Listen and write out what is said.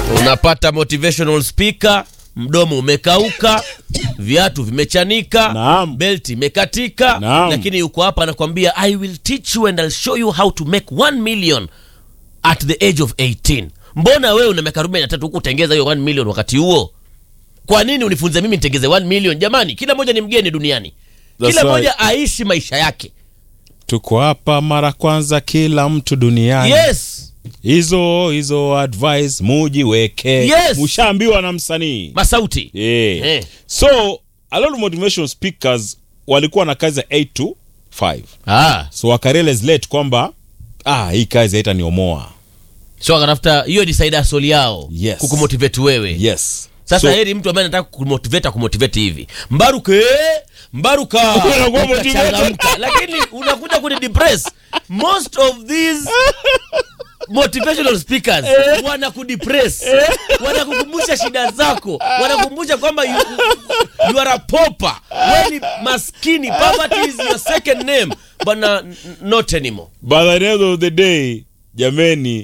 unapata motivational speaker mdomo umekauka viatu vimechanika Naam. belti imekatika Naam. lakini yuko hapa anakwambia i will teach you and I'll show you how to make 1 million at the age of 18 mbona wewe una miaka 43 huku utengeza hiyo 1 million wakati huo kwa nini unifunze mimi nitengeze 1 million jamani kila moja ni mgeni duniani That's kila right. moja aishi maisha yake tuko hapa mara kwanza kila mtu duniani yes hizo hizo advice mujiweke Yes. mushaambiwa na msanii masauti yeah. Eh. so a lot of motivational speakers walikuwa na kazi ya 8 to 5 ah. so wakarealize late kwamba ah, hii kazi haitaniomoa so akatafuta hiyo ni saida soli yao Yes. kukumotivate wewe yes sasa so, heri mtu ambaye anataka kumotivate akumotivate hivi mbaruke mbaruka Unakuwa motivated. ukachangamka lakini unakuja kuni depress most of these motivational speakers wanakudepress wanakukumbusha shida zako wanakukumbusha kwamba you, you are a pauper wewe ni maskini poverty is your second name but na, not anymore by the end of the day jameni